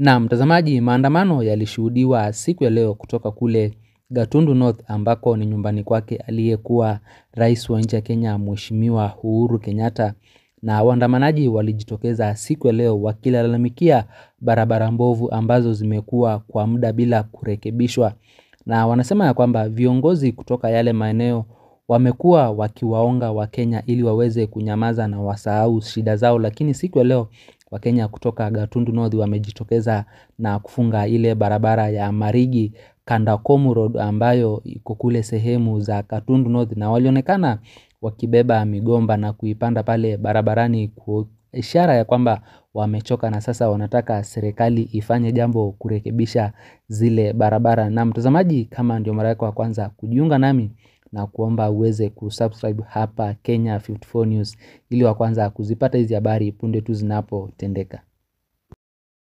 Na mtazamaji maandamano yalishuhudiwa siku ya leo kutoka kule Gatundu North ambako ni nyumbani kwake aliyekuwa rais wa nchi ya Kenya mheshimiwa Uhuru Kenyatta na waandamanaji walijitokeza siku ya leo wakilalamikia barabara mbovu ambazo zimekuwa kwa muda bila kurekebishwa na wanasema ya kwamba viongozi kutoka yale maeneo wamekuwa wakiwaonga wakenya ili waweze kunyamaza na wasahau shida zao lakini siku ya leo wakenya kutoka Gatundu North wamejitokeza na kufunga ile barabara ya Marigi Kandakomu Road ambayo iko kule sehemu za Gatundu North na walionekana wakibeba migomba na kuipanda pale barabarani kwa ishara ya kwamba wamechoka na sasa wanataka serikali ifanye jambo kurekebisha zile barabara na mtazamaji kama ndio mara yako ya kwanza kujiunga nami na kuomba uweze kusubscribe hapa Kenya 54 News ili wa kwanza kuzipata hizi habari punde tu zinapotendeka.